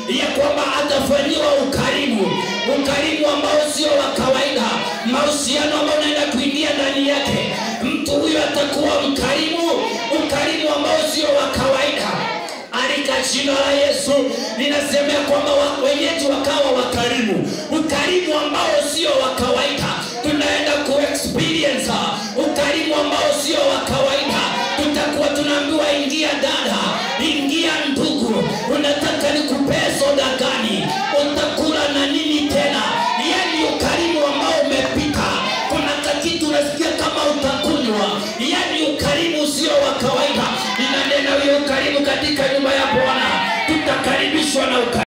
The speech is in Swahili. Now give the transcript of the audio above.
ya kwamba atafanyiwa ukarimu, ukarimu ambao sio wa kawaida, mahusiano ambayo unaenda kuingia ndani yake. Mtu huyo atakuwa mkarimu, ukarimu ambao sio wa kawaida. Alika jina la Yesu linasemea kwamba wa- wenyeji wakawa wakarimu, ukarimu ambao sio wa kawaida. Tunaenda ku experience ukarimu ambao sio wa kawaida. Tutakuwa tunaambiwa ingia dada, ingia ndugu, unataka nikupee soda gani? Utakula na nini tena? Yani ukarimu ambao umepita. Kuna kakitu unasikia kama utakunywa, yani ukarimu sio wa kawaida. Ninanena huyo ukarimu katika nyumba ya Bwana, tutakaribishwa na ukarimu